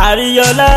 àríyọlá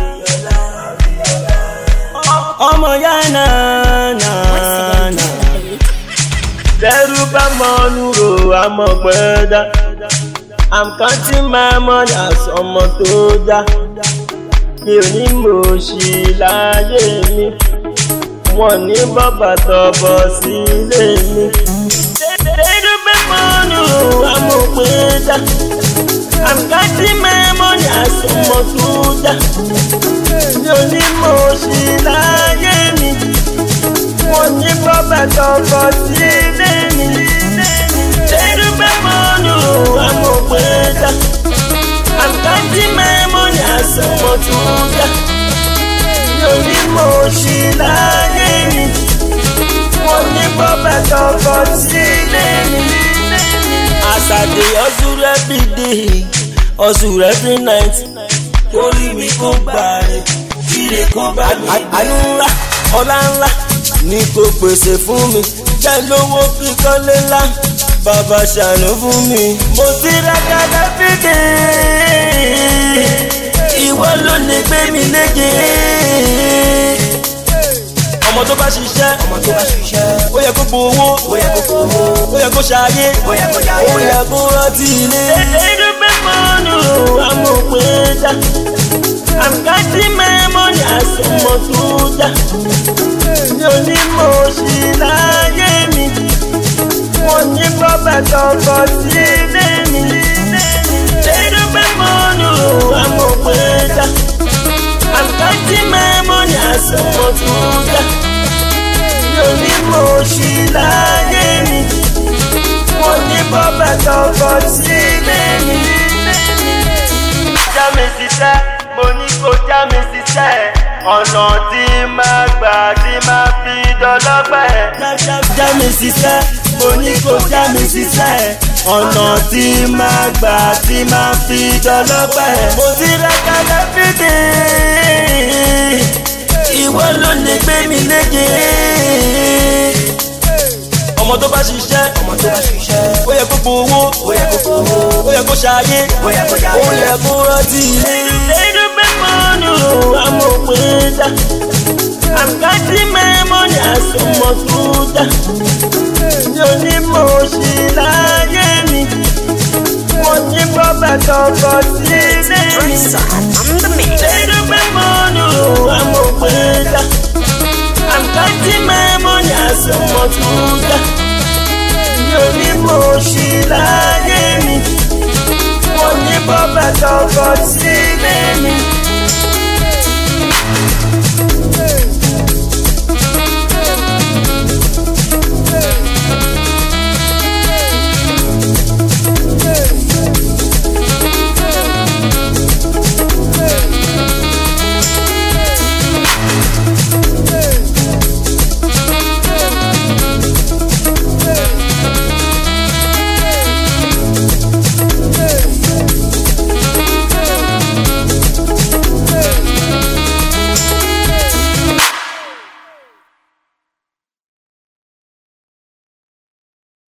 ọmọ yá náà náà náà tẹ́rù bá mọ nùrò àmọ́ pẹ́ẹ́dá i'm counting my money as ọmọ tó dá mi ò ní mọ̀ sí láyé mi wọn ní bàbá tọbọ sílé mi. tẹ́rù bá mọ nùrò àmọ́ pẹ́ẹ́dá i'm counting my money as ọmọ tó dá mi ò ní mọ̀ sí láyé mi wọn ní bàbá tọbọ sílé mi. tẹ́rù bá mọ nùrò àmọ́ pẹ́ẹ́dá i'm counting my money as ọmọ tó dá mi ò ní mọ̀ sí láyé mi wọn ní bàbá tọbọ sílé mi. as i dey hustle every day hustle every night orí mi kò gbà rẹ̀ kíre kò bá mi. àánú ńlá ọlá ńlá ni kò pèsè fún mi jẹ́ lówó kíkọ́ lé ńlá bàbá ṣàánú fún mi. mo ti ra kàdá fìdí ìwọ ló lè gbé mi léje. ọmọ tó bá ṣiṣẹ́ ọmọ tó bá ṣiṣẹ́ ó yẹ kó gbowó ó yẹ kó gbowó ó yẹ kó ṣayé ó yẹ kó ṣayé ó yẹ kó rántí ilé. ẹ̀ẹ́dẹ́gbẹ́ pẹ́ mọ́nù amòpin dá i'm counting my money as ọmọ tó dá mi ò ní mọ̀ sí láyé mi mo ní bọ́bà tọkọ sílé mi. ẹ̀ẹ́dẹ́gbẹ́ mọ́nù amòpin dá i'm counting my money as ọmọ tó dá mi ò ní mọ̀ sí láyé mi mo ní bọ́bà tọkọ sílé mi. já mi ṣiṣẹ́ mo ní kó já mi ṣiṣẹ́ ọ̀nà tí máa gbà tí máa fi dọ́lọ́pẹ́. já mi ṣiṣẹ́ mo ní kó já mi ṣiṣẹ́ ọ̀nà tí máa gbà tí máa fi dọ́lọ́pẹ́. mo ti ra kálẹ̀ fìdí ìwọ ló lè gbé mi léje. ọmọ tó bá ṣiṣẹ́ ọmọ tó bá ṣiṣẹ́ ó yẹ kó gbowó ó yẹ kó gbowó ó yẹ kó ṣayé ó yẹ kó ṣayé ó yẹ kó rántí ilé. ẹnu bẹ́ mọ́nù amòpin dá i'm counting my money as ọmọ tó dá mi ò ní mọ̀ sí láyé mi mo ní bọ́bà tọkọ sílé mi. ẹnu bẹ́ mọ́nù amòpin dá i'm counting my money as ọmọ tó dá mi ò ní mọ̀ sí láyé mi mo ní bọ́bà tọkọ sílé mi.